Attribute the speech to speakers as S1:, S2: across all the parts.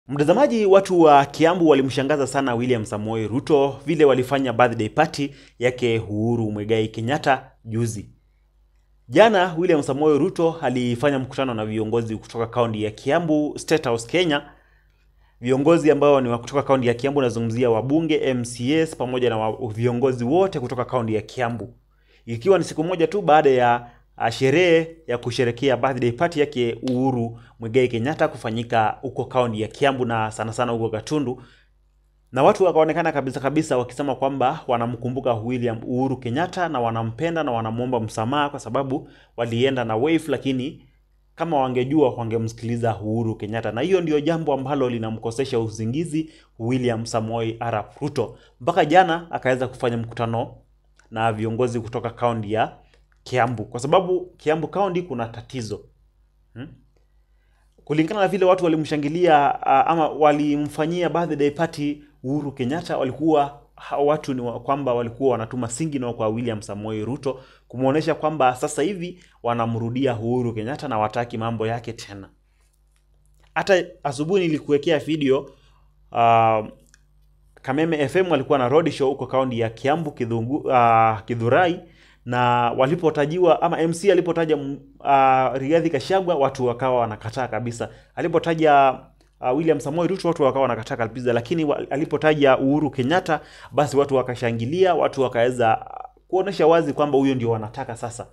S1: Mtazamaji, watu wa Kiambu walimshangaza sana William Samoei Ruto vile walifanya birthday party yake Uhuru Muigai Kenyatta juzi. Jana William Samoei Ruto alifanya mkutano na viongozi kutoka kaunti ya Kiambu, State House Kenya. Viongozi ambao ni wa kutoka kaunti ya Kiambu, nazungumzia wabunge, MCAs pamoja na wa, viongozi wote kutoka kaunti ya Kiambu, ikiwa ni siku moja tu baada ya ah, sherehe ya kusherekea birthday party yake Uhuru Muigai Kenyatta kufanyika huko kaunti ya Kiambu na sana sana huko Gatundu, na watu wakaonekana kabisa kabisa wakisema kwamba wanamkumbuka William Uhuru Kenyatta na wanampenda na wanamwomba msamaha kwa sababu walienda na wave, lakini kama wangejua wangemsikiliza Uhuru Kenyatta, na hiyo ndio jambo ambalo linamkosesha usingizi William Samoei Arap Ruto mpaka jana akaweza kufanya mkutano na viongozi kutoka kaunti ya Kiambu, kwa sababu Kiambu kaunti kuna tatizo hmm? kulingana na vile watu walimshangilia uh, ama walimfanyia birthday party Uhuru Kenyatta, walikuwa hao watu ni wa- kwamba walikuwa wanatuma signal kwa William Samoei Ruto kumwonyesha kwamba sasa hivi wanamrudia Uhuru Kenyatta na wataki mambo yake tena. Hata asubuhi nilikuwekea video uh, Kameme FM walikuwa na road show huko kaunti ya Kiambu Kidhungu, uh, Kidhurai na walipotajiwa ama MC alipotaja mm, uh, Rigathi Gachagua watu wakawa wanakataa kabisa. Alipotaja uh, William Samoei Ruto watu wakawa wanakataa kabisa, lakini wa, alipotaja Uhuru Kenyatta basi watu wakashangilia, watu wakaweza uh, kuonesha wazi kwamba huyo ndio wanataka sasa.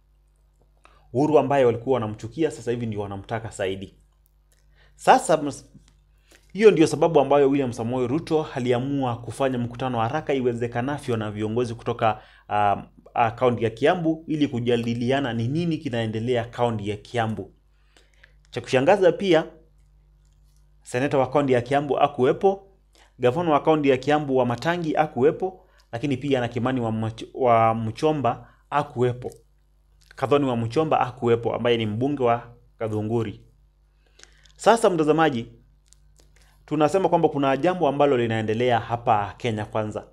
S1: Uhuru ambaye walikuwa wanamchukia sasa hivi ndio wanamtaka zaidi. Sasa ms- hiyo ndio sababu ambayo William Samoei Ruto aliamua kufanya mkutano haraka iwezekanavyo na viongozi kutoka um, uh, kaunti ya Kiambu ili kujadiliana ni nini kinaendelea kaunti ya Kiambu. Cha kushangaza pia, seneta wa kaunti ya Kiambu akuwepo, gavana wa kaunti ya Kiambu wa Matangi akuwepo, lakini pia na Kimani wa, Mach wa Mchomba akuwepo, Kadhoni wa Mchomba akuwepo, ambaye ni mbunge wa Kadhunguri. Sasa mtazamaji, tunasema kwamba kuna jambo ambalo linaendelea hapa Kenya kwanza.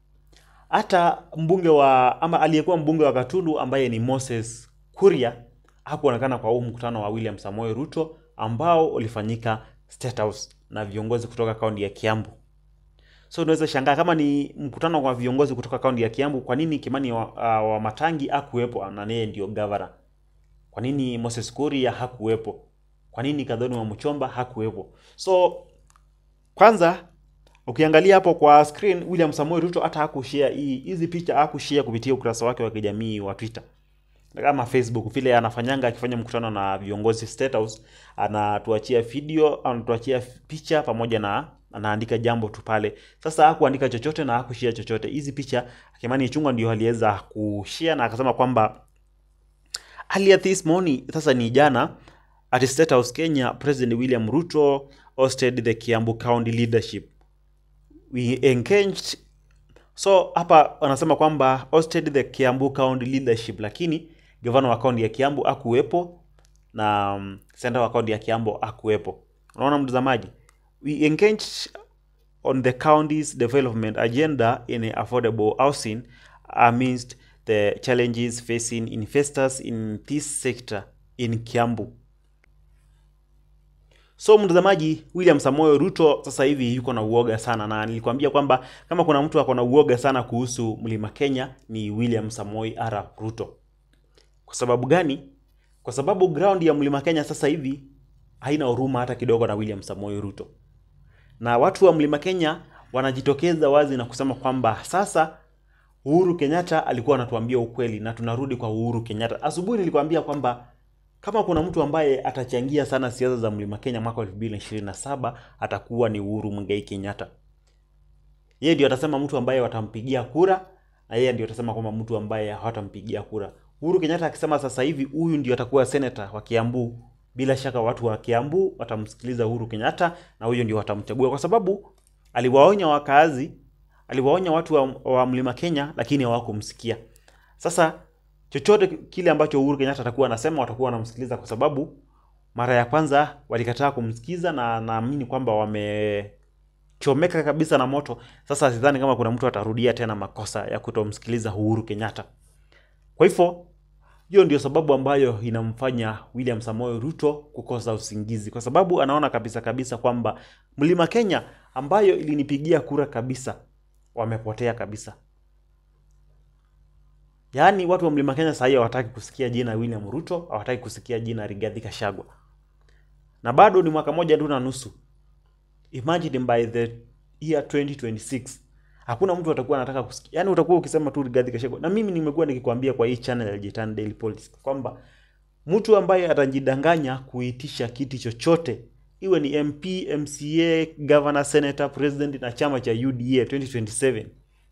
S1: Hata mbunge wa ama aliyekuwa mbunge wa Gatundu ambaye ni Moses Kuria hakuonekana kwa huu mkutano wa William Samoei Ruto ambao ulifanyika State House na viongozi kutoka kaunti ya Kiambu. So unaweza shangaa kama ni mkutano wa viongozi kutoka kaunti ya Kiambu, kwa nini Kimani wa, uh, wa Matangi hakuwepo na yeye ndio gavana? Kwa nini Moses Kuria hakuwepo? Kwa nini Kadhoni wa Mchomba hakuwepo? So kwanza ukiangalia hapo kwa screen William Samoei Ruto hata hakushare hii hizi picha hakushare kupitia ukurasa wake wa kijamii wa Twitter kama Facebook vile anafanyanga akifanya mkutano na viongozi State House, anatuachia video, anatuachia picha pamoja na anaandika jambo tu pale. Sasa hakuandika chochote na hakushare chochote. Hizi picha Kimani Ichung'wah ndio aliweza kushare na akasema kwamba earlier this morning, sasa ni jana, at State House Kenya, President William Ruto hosted the Kiambu County leadership we engaged so hapa wanasema kwamba hosted the Kiambu County leadership, lakini gavana wa kaunti ya Kiambu akuwepo na um, senator wa kaunti ya Kiambu akuwepo. Unaona mtazamaji, we engaged on the county's development agenda in affordable housing amidst the challenges facing investors in this sector in Kiambu. So mtazamaji, William Samoei Ruto sasa hivi yuko na uoga sana, na nilikwambia kwamba kama kuna mtu ako na uoga sana kuhusu mlima Kenya ni William Samoei Arap Ruto. Kwa sababu gani? Kwa sababu ground ya mlima Kenya sasa hivi haina huruma hata kidogo na William Samoei Ruto, na watu wa mlima Kenya wanajitokeza wazi na kusema kwamba sasa Uhuru Kenyatta alikuwa anatuambia ukweli, na tunarudi kwa Uhuru Kenyatta. Asubuhi nilikwambia kwamba kama kuna mtu ambaye atachangia sana siasa za mlima Kenya mwaka 2027 atakuwa ni Uhuru Muigai Kenyatta. Yeye ndio atasema mtu ambaye watampigia kura na yeye ndio atasema kwamba mtu ambaye hawatampigia kura. Uhuru Kenyatta akisema sasa hivi huyu ndio atakuwa senator wa Kiambu, bila shaka watu wa Kiambu watamsikiliza Uhuru Kenyatta na huyo ndio watamchagua, kwa sababu aliwaonya wakaazi, aliwaonya watu wa, wa mlima Kenya, lakini hawakumsikia. Sasa chochote kile ambacho Uhuru Kenyatta atakuwa anasema watakuwa wanamsikiliza, kwa sababu mara ya kwanza walikataa kumsikiza, na naamini kwamba wamechomeka kabisa na moto. Sasa sidhani kama kuna mtu atarudia tena makosa ya kutomsikiliza Uhuru Kenyatta. Kwa hivyo hiyo ndio sababu ambayo inamfanya William Samoei Ruto kukosa usingizi, kwa sababu anaona kabisa kabisa kwamba Mlima Kenya ambayo ilinipigia kura kabisa wamepotea kabisa. Yaani watu wa Mlima Kenya sahii hawataki kusikia jina William Ruto, hawataki kusikia jina Rigathi Gachagua, na bado ni mwaka moja tu na nusu. Imagine by the year 2026 hakuna mtu atakuwa anataka kusikia, yaani utakuwa ukisema tu Rigathi Gachagua. Na mimi nimekuwa nikikwambia kwa hii channel ya Jitan Daily Politics kwamba mtu ambaye atajidanganya kuitisha kiti chochote iwe ni MP, MCA, governor, senator, president na chama cha UDA 2027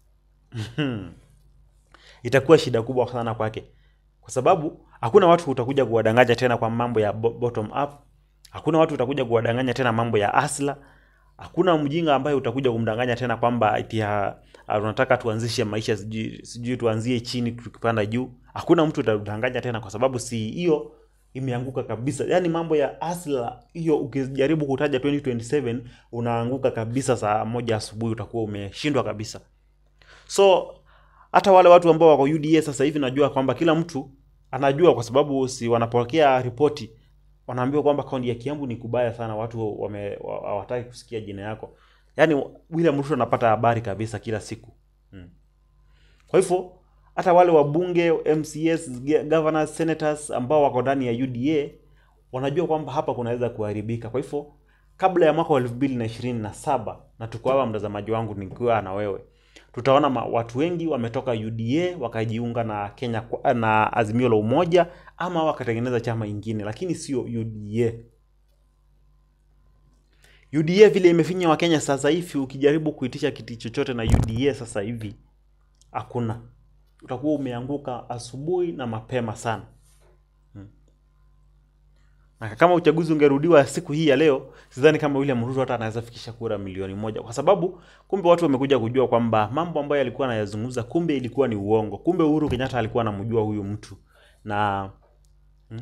S1: itakuwa shida kubwa sana kwake, kwa sababu hakuna watu utakuja kuwadanganya tena kwa mambo ya bo- bottom up. Hakuna watu utakuja kuwadanganya tena mambo ya asla. Hakuna mjinga ambaye utakuja kumdanganya tena kwamba eti ha- ha- tunataka tuanzishe maisha sijui sijui tuanzie chini tukipanda juu. Hakuna mtu utadanganya tena, kwa sababu si hiyo imeanguka kabisa. Yaani mambo ya asla hiyo, ukijaribu kutaja 2027 unaanguka kabisa. Saa moja asubuhi utakuwa umeshindwa kabisa. So hata wale watu ambao wako UDA sasa hivi najua kwamba kila mtu anajua, kwa sababu si wanapokea ripoti, wanaambiwa kwamba kaunti ya Kiambu ni kubaya sana, watu wame wa- hawataki kusikia jina yako. Yaani William Ruto anapata habari kabisa kila siku hmm. Kwa hivyo hata wale wabunge, MCS, ge- governors, senators ambao wako ndani ya UDA wanajua kwamba hapa kunaweza kuharibika. Kwa hivyo kabla ya mwaka wa elfu mbili na ishirini na saba na tuko hapa, mtazamaji wangu, nikiwa na wewe, tutaona ma, watu wengi wametoka UDA wakajiunga na Kenya kwa- na Azimio la Umoja ama wakatengeneza chama ingine, lakini sio UDA. UDA vile imefinya Wakenya sasa hivi, ukijaribu kuitisha kiti chochote na UDA sasa hivi hakuna, utakuwa umeanguka asubuhi na mapema sana. Na kama uchaguzi ungerudiwa siku hii ya leo, sidhani kama William Ruto hata anaweza fikisha kura milioni moja, kwa sababu kumbe watu wamekuja kujua kwamba mambo ambayo alikuwa anayazungumza kumbe ilikuwa ni uongo. Kumbe Uhuru Kenyatta alikuwa anamjua huyu mtu, na hmm,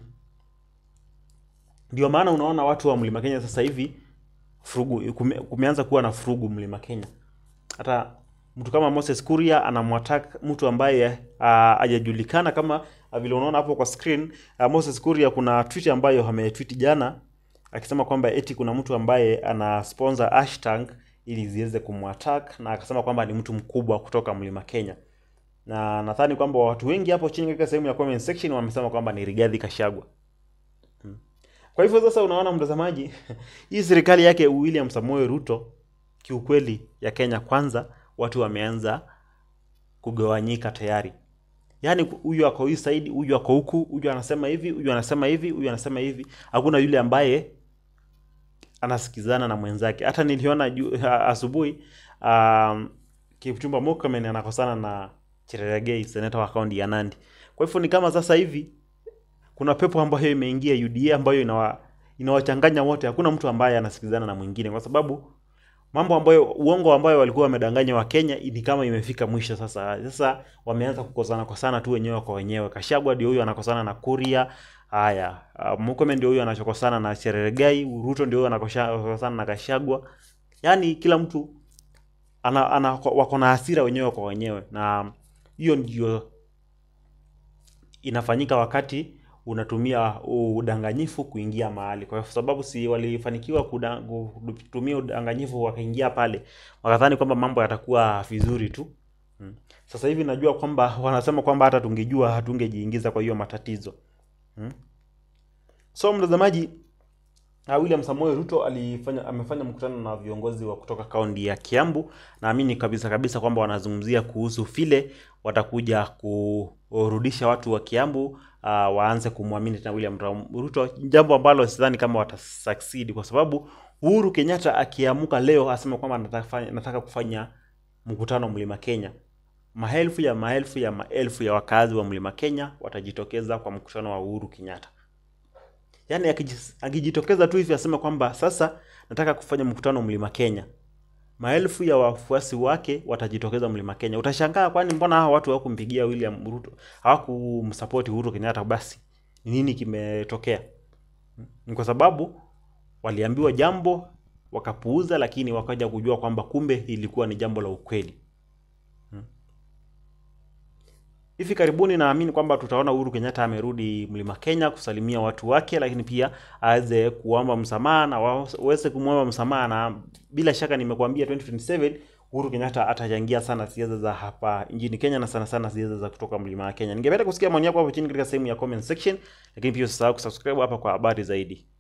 S1: ndio maana unaona watu wa Mlima Kenya sasa hivi furugu kume, kumeanza kuwa na furugu Mlima Kenya. Hata mtu kama Moses Kuria anamwattack mtu ambaye ah, hajajulikana kama ah, vile unaona hapo kwa screen. ah, Moses Kuria kuna tweet ambayo ametweet jana akisema kwamba eti kuna mtu ambaye ana sponsor hashtag ili ziweze kumwattack na akasema kwamba ni mtu mkubwa kutoka Mlima Kenya. Na nadhani kwamba watu wengi hapo chini katika sehemu ya comment section wamesema kwamba ni Rigathi Gachagua. Kwa hivyo sasa unaona mtazamaji, hii serikali yake William Samoei Ruto kiukweli ya Kenya kwanza watu wameanza kugawanyika tayari. Yaani huyu ako hii side, huyu ako huku, huyu anasema hivi, huyu anasema hivi, huyu anasema hivi. Hakuna yule ambaye anasikizana na mwenzake. Hata niliona ju- ha- asubuhi um, Kipchumba Murkomen anakosana na Cherargei, seneta wa kaunti ya Nandi. Kwa hivyo ni kama sasa hivi kuna pepo ambayo imeingia UDA ambayo inawa inawachanganya wote. Hakuna mtu ambaye anasikizana na mwingine, kwa sababu mambo ambayo uongo ambayo walikuwa wamedanganya wa Kenya ni kama imefika mwisho sasa. Sasa wameanza kukosana kosana tu wenyewe kwa wenyewe. Kashagwa ndio huyo anakosana na Kuria. Haya, uh, Murkomen ndio huyo anachokosana na Cherargei, Ruto ndio huyo anakosana na Kashagwa. Yaani kila mtu ana, ana wako na hasira wenyewe kwa wenyewe, na hiyo ndio inafanyika wakati unatumia udanganyifu kuingia mahali, kwa sababu si walifanikiwa kuda- kutumia udanganyifu wakaingia pale, wakadhani kwamba mambo yatakuwa vizuri tu. Mm. Sasa hivi najua kwamba wanasema kwamba hata tungejua hatungejiingiza kwa hiyo matatizo. Mm. So mtazamaji, Uh, William Samoei Ruto alifanya amefanya mkutano na viongozi wa kutoka kaunti ya Kiambu. Naamini kabisa kabisa kwamba wanazungumzia kuhusu vile watakuja kurudisha watu wa Kiambu uh, waanze kumwamini tena William Ram- Ruto, jambo ambalo sidhani kama watasucceed kwa sababu Uhuru Kenyatta akiamuka leo asema kwamba nataka, kufanya- nataka kufanya mkutano Mlima Kenya, maelfu ya maelfu ya maelfu ya wakazi wa Mlima Kenya watajitokeza kwa mkutano wa Uhuru Kenyatta. Yaani akiji- akijitokeza tu hivi asema kwamba sasa nataka kufanya mkutano Mlima Kenya, maelfu ya wafuasi wake watajitokeza Mlima Kenya. Utashangaa, kwani mbona hawa watu hawakumpigia William Ruto, hawakumsupport Uhuru Kenyatta? Basi ni nini kimetokea? Ni kwa sababu waliambiwa jambo wakapuuza, lakini wakaja kujua kwamba kumbe ilikuwa ni jambo la ukweli. hivi karibuni naamini kwamba tutaona Uhuru Kenyatta amerudi Mlima Kenya kusalimia watu wake, lakini pia aweze kuomba msamaha na waweze kumwomba msamaha, na bila shaka nimekuambia 2027 Uhuru Kenyatta atachangia sana siasa za hapa nchini Kenya na sana sana siasa za kutoka Mlima Kenya. Ningependa kusikia maoni yako hapo chini katika sehemu ya comment section, lakini pia usisahau kusubscribe hapa kwa habari zaidi.